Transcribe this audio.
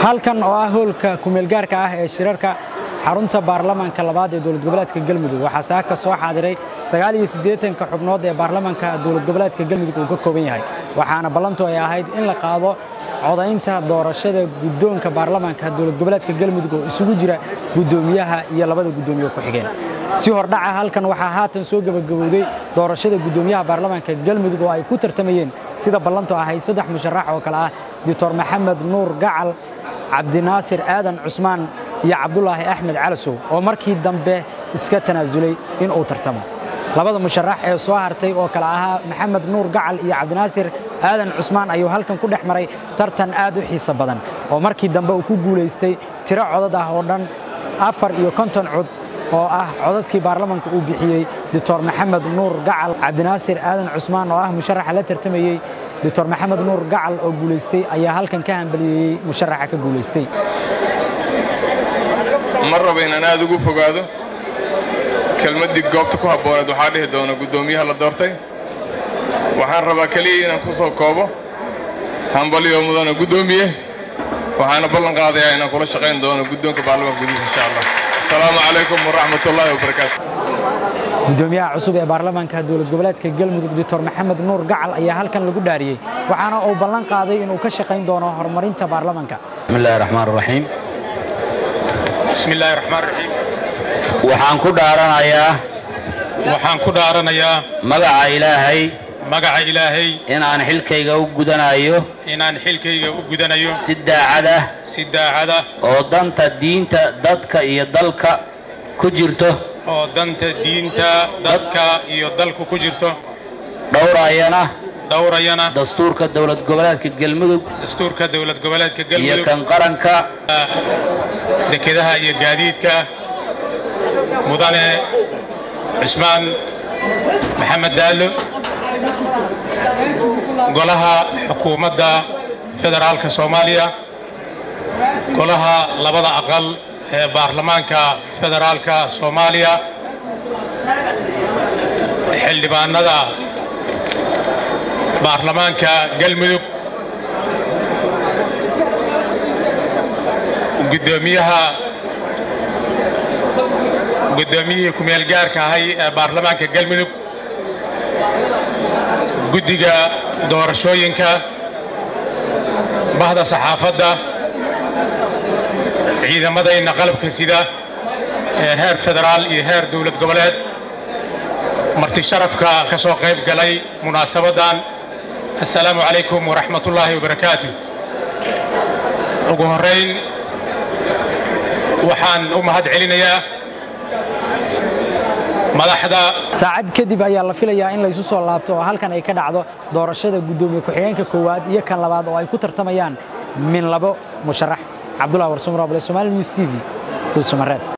halkan oo ah hoolka kumeelgaarka ah ee shirarka xarunta baarlamaanka labaad ee dowlad goboleedka galmudug waxaa saaka soo xaadiray sagaal iyo siddeetanka xubnood ee baarlamaanka dowlad goboleedka galmudug uu ka kooban yahay waxaana ballantu ay ahayd in la qaado codaynta doorashada guddoonka baarlamaanka dowlad goboleedka galmudug oo isugu jira guddoomiyaha iyo labada guddoomiye ku xigeen si hordhaca halkan waxaa haatan soo gebagabowday doorashada guddoomiyaha baarlamaanka galmudug oo ay ku tartamayeen sida ballantu ahayd saddex musharax oo kale ah doctor maxamed nuur gacal cabdinaasir aadan cusmaan iyo cabdulaahi axmed calasow oo markii dambe iska tanaasulay in uu tartamo labada musharax ee soo hartay oo kale ahaa maxamed nuur gacal iyo cabdinaasir aadan cusmaan ayuu halkan ku dhex maray tartan aad u xiiso badan oo markii dambe uu ku guulaystay tiro codad ah oo dhan afar iyo konton cod oo ah codadkii baarlamaanka uu bixiyey doctor maxamed nuur gacal cabdinaasir aadan cusmaan oo ah musharaxa la tartamayey doctor maxamed nuur gacal oo guulaystay ayaa halkan ka hambaliyeeyey musharaxa ka guulaystay ma rabo inaan aad ugu fogaado kelmaddii goobta ku habbooneed waxaa dhihi doona guddoomiyaha la doortay waxaan rabaa keliya inaan ku soo koobo hambaliyo mudana guddoomiye waxaana ballan qaadayaa inaan kula shaqayn doono guddoonka baarlamaanka gudihiisa insha allah asalaamu calaykum waraxmatullaahi wabarakaatu guddoomiyaha cusub ee baarlamaanka dowlad goboleedka galmudug doctor maxamed nuur gacal ayaa halkan lagu dhaariyey waxaana uu ballan qaaday inuu ka shaqayn doono horumarinta baarlamaanka bismillahi raxmaan raxiim bismillaahi raxmaan raxiim waxaan ku dhaaranayaa waxaan ku dhaaranayaa magaca ilaahay magaca ilaahay inaan xilkayga u gudanayo inaan xilkayga u gudanayo si daacad ah si daacada oo danta diinta dadka iyo dalka ku jirto oo danta diinta dadka iyo dalku ku jirto dhowrayana dhowrayana dastuurka dowlad goboleedka galmudug dastuurka dowlad goboleedka iyo galmudug kan qaranka dekedaha iyo gaadiidka mudane cusmaan maxamed daallo golaha xukuumadda federaalka soomaaliya golaha labada aqal ee baarlamaanka federaalka soomaaliya xildhibaanada baarlamaanka galmudug guddoomiyaha guddoomiyihii ku-meel gaarka ahay ee baarlamaanka galmudug guddiga doorashooyinka bahda saxaafadda ciidamadayna qalabka sida ee heer federaal iyo heer dowlad goboleed marti sharafka ka soo qayb galay munaasabaddan assalaamu calaykum waraxmatullaahi wabarakaatu ugu horrayn waxaan u mahad celinayaa madaxda saacad kadib ayaa la filayaa in laysu soo laabto oo halkan ay ka dhacdo doorashada guddoomiye ku-xigeenka koowaad iyo kan labaad oo ay ku tartamayaan min labo musharax cabdullahi warsumarable somaali news t v dhuusamareed